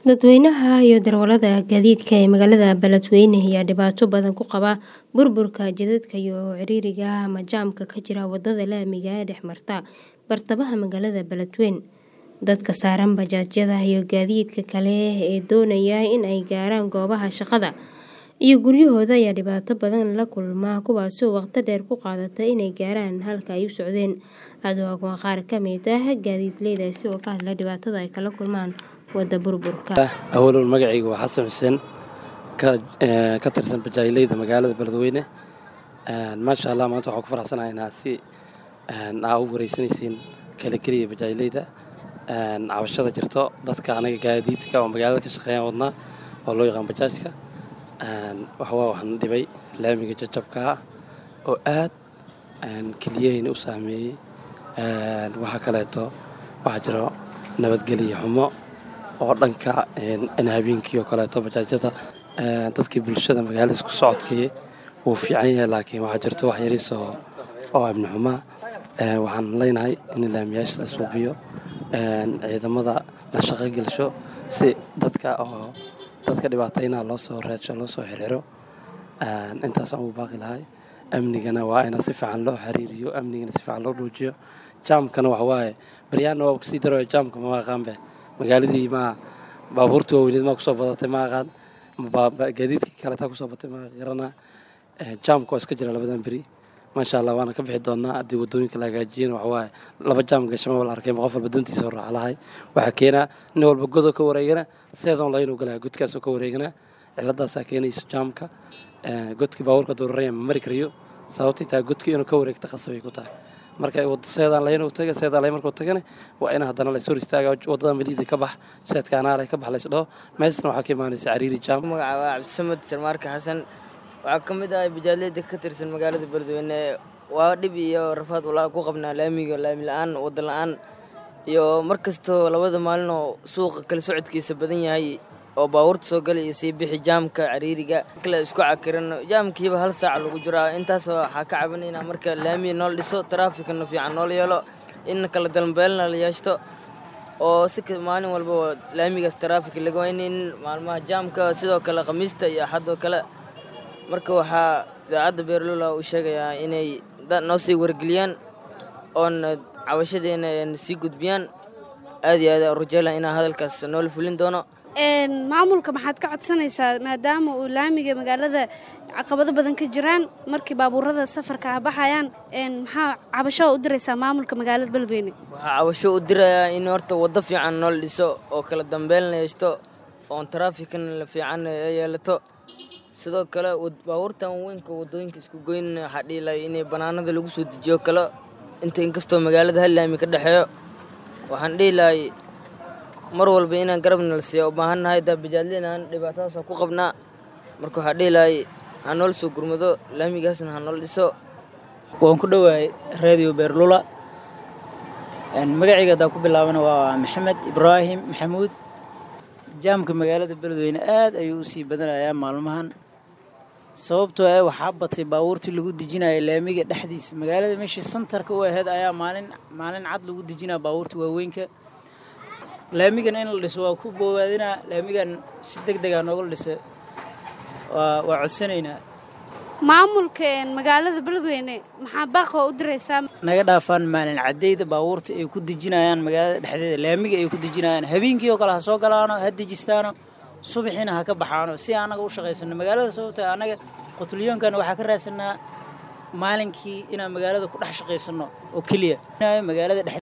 Dadweynaha iyo darawalada gaadiidka ee magaalada Beledweyne ayaa dhibaato badan ku qaba burburka jidadka iyo ciriiriga ama jaamka ka jira wadada laamiga ee dhex marta bartamaha magaalada Beledweyne. Dadka saaran bajaajyada iyo gaadiidka kale ee doonaya in ay gaaraan goobaha shaqada iyo guryahooda ayaa dhibaato badan la kulma kuwaasoo waqti dheer ku qaadata inay gaaraan halka ay u socdeen. Hadda waa qaar ka mid ah gaadiidleydaasi oo ka hadla dhibaatada ay kala kulmaan wada burburka. Awalban magacayga waa Xasan Xuseen ka tirsan bajaajleyda magaalada Beledweyne. Maasha Allah maanta waxaan ku faraxsanahay inaad si aa ugu wareysanaysiin kala keliya bajaajleyda cabashada jirto dadka anaga gaadiidka oo magaalada ka shaqeeyaan wadnaa oo loo yaqaan bajaajka waxawaa waxaan dhibay laamiga jajabka ah oo aad keliyahayna u saameeyey waxaa kaleeto waxaa jiro nabadgelyo xumo oo dhanka habeenkii oo kaleeto bajaajyada dadkii bulshada magaalada isku socodkii wuu fiican yahay laakiin waxaa jirto wax yariis oo amni xumaa waxaan leenahay in laamiyaasha la suubiyo ciidamada la shaqo gelsho si dadka oo dadka dhibaataynaha loo soo raadsho loo soo xirxiro intaasaan ugu baaqi lahay amnigana waa in si fiican loo xiriiriyo amnigana si fiican loo dhuujiyo jaamkana waxa waaye baryaana waa kasii darayo jaamka ma aqaanbe magaaladii ma baabuurtii waaweyneed maa kusoo badatay ma aqaan gaadiidkii kaleetaa kusoo batay ma garanaa jaamka waa iska jira labadan beri maasha allah waana ka bixi doonaa haddii wadooyinka la hagaajiyana waxa waaye laba jaam gashama la arkay qof walba dantiisa raaca lahay waxaa keenaa nin walba godoo ka wareegana seedoon laynuu galaya godkaasoo ka wareegana ciladaasaa keenaysa jaamka godkii baabuurka duuraraya ma mari karayo sababtay tahay godkii inuu ka wareegta qasabay ku tahay marka seedaan layn taga seedaan layn markuu tagana waa in haddana la soo istaaga wadada maliida ka bax seedka anaale ka bax la isdhaho meeshana waxaa ka imaanaysa cariiri jaam magaca waa cabdisamad sarmaarka xasan waxaa ka mid ah bajaajleyda ka tirsan magaalada beledweyne waa dhib iyo rafaad walaa ku qabnaa laamiga laami la-aan wada la-aan iyo mar kastoo labada maalin oo suuqa kala socodkiisa badan yahay oo baabuurta soo gala iyo sii bixi jaamka cariiriga kale isku cakiran jaamkiiba hal saac lagu jiraa intaas waxaa ka cabanaynaa marka laamiga noola dhiso taraafikana fiican noola yeelo in kala dalbeelna la yeeshto oo si maalin walba laamigaas taraafik laga waynayn maalmaha jaamka sidoo kale khamiista iyo axadoo kale marka waxaa idaacadda beerlula uu sheegayaa inay noo sii wargeliyaan oona cabashadeena sii gudbiyaan aad iyo aad rajeyla inaa hadalkaas noola fulin doono maamulka maxaad ka codsanaysaa maadaama uu laamiga magaalada caqabado badan ka jiraan markii baabuurada safarka ah baxayaan maxaa cabasho u diraysaa maamulka magaalada beledweyne waxaa cabasho u dirayaa in horta waddo fiican noola dhiso oo kala dambeelna yeeshto oon taraafikana la fiican yeelato sidoo kale baabuurtan weynka wadooyinka isku goyn waxaa dhihi lahay inay banaanada lagu soo dejiyo kale inta inkastoo magaalada hal laami ka dhexeeyo waxaan dhihi lahay mar walba inaan garabna la siiya u baahannahay daa bajaadleyna aan dhibaatadaasa ku qabnaa marka waxaa dhihi lahay ha noola soo gurmado laamigaasna ha noola dhiso waan ku dhowahay radio beerlula magacayga haddaa ku bilaabana waa maxamed ibraahim maxamuud jaamka magaalada beledweyne aad ayuu u sii badanayaa maalmahan sababtoo ah waxaa batay baabuurtii lagu dejinaya laamiga dhexdiisa magaalada meeshii santarka u ahayd ayaa maalin maalin cad lagu dejinaya baabuurta waaweynka laamigan in la dhiso waa ku boowaadinaa laamigan si deg degaa nooga dhisa waa codsanaynaa maamulka magaalada beledweyne maxaa baaqoo u diraysaa naga dhaafaan maalin caddeyda baabuurta ay ku dejinayaan magaalada dhexdeeda laamiga ay ku dejinayaan habeenkii oo kale ha soo galaano ha dejistaano subaxiina ha ka baxaano si annaga u shaqaysano magaalada sababta annaga qutulyoonkan waxaa ka raadsanaa maalinkii inaan magaalada ku dhex shaqaysanno oo keliya magaalada dhex